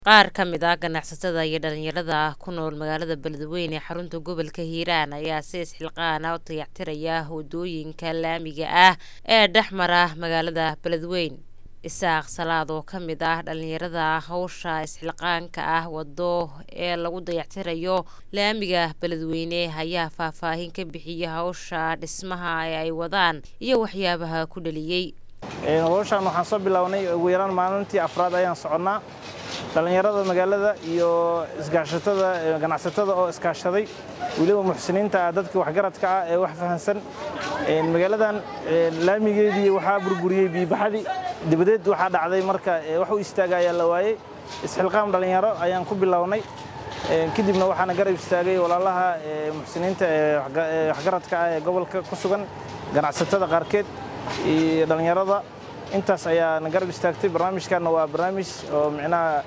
Qaar ka mid ah ganacsatada iyo dhalinyarada ku nool magaalada Beledweyne ee xarunta gobolka Hiiraan ayaa si isxilqaan ah u dayactiraya wadooyinka laamiga ah ee dhex mara magaalada Beledweyne. Isaaq Salaad oo ka mid ah dhalinyarada hawsha isxilqaanka ah wado ee lagu dayactirayo laamiga Beledweyne ayaa faahfaahin ka bixiyay hawsha dhismaha ee ay wadaan iyo waxyaabaha ku dhaliyay. hawshan waxaan soo bilownay ugu yaraan maalintii afraad ayaan soconnaa dhallinyarada magaalada iyo isgaashatada ganacsatada oo iskaashaday weliba muxsiniinta ah dadka waxgaradka ah ee wax fahansan magaaladan laamigeedii waxaa burburiyey biibaxadii dibadeed waxaa dhacday marka wax u istaaga ayaa la waayey isxilqaam dhallinyaro ayaan ku bilownay kadibna waxaana garab istaagay walaalaha muxsiniinta ee waxgaradka ah ee gobolka ku sugan ganacsatada qaarkeed iyo dhallinyarada intaas ayaa na garab istaagtay barnaamijkanna waa barnaamij oo micnaha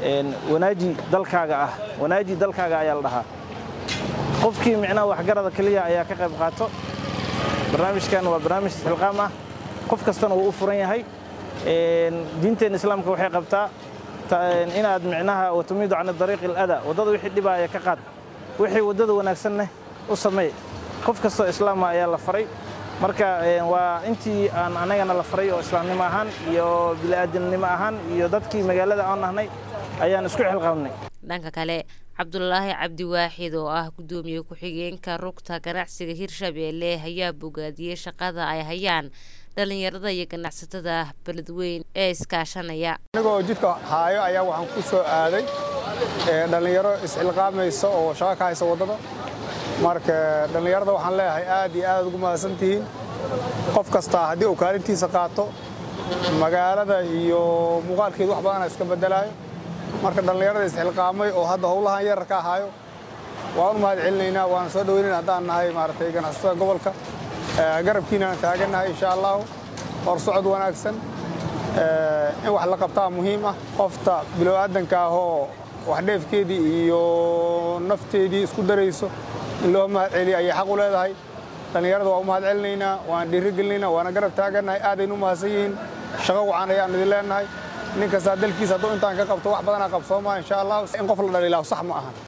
wanaaji dalkaaga ah wanaaji dalkaaga ayaa la dhahaa qofkii micnaha waxgarada keliya ayaa ka qayb qaato barnaamijkan waa barnaamij isxilqaam ah qof kastana wuu u furan yahay diinteena islaamka waxay qabtaa inaad micnaha watumiidu can dariiqi alada waddada wixii dhibaaya ka qaad wixii waddada wanaagsanna u sameey qof kastoo islaama ayaa la faray marka waa intii aan anagana la faray oo islaamnimo ahaan iyo bini'aadamnimo ahaan iyo dadkii magaalada aan nahnay ayaan isku xilqaabnay dhanka kale cabdulaahi cabdi waaxid oo ah guddoomiye ku-xigeenka rugta ganacsiga hirshabeelle ayaa bogaadiyey shaqada ay hayaan dhallinyarada iyo ganacsatada beledweyn ee iskaashanaya anigoo jidka haayo ayaa waxaan ku soo aaday dhallinyaro isxilqaamaysa oo shaqo ka haysa waddada marka dhallinyarada waxaan leeyahay aad iyo aad ugu mahadsan tihiin qof kastaa haddii uu kaalintiisa qaato magaalada iyo muuqaalkeedu wax badana iska beddelaayo marka dhallinyarada isxilqaamay oo hadda howlahan yararka ahaayo waan u mahad celinaynaa waana soo dhaweynayna haddaan nahay maaragtay ganacsatada gobolka garabkiinaan taagannahay insha allahu hor socod wanaagsan in wax la qabtaa muhiim ah qofta bilowaadanka ahoo wax dheefkeedii iyo nafteedii isku darayso in loo mahad celiya ayay xaq u leedahay dhallinyarada waa u mahad celinaynaa waan dhiirigelinaynaa waana garab taagannahay aadaynu u mahadsan yihiin shaqo wacan ayaan idin leenahay nin kastaa dalkiisa hadduu intaan ka qabto wax badanaa qabsoomaa insha allah in qof la dhaliilaaho sax ma ahan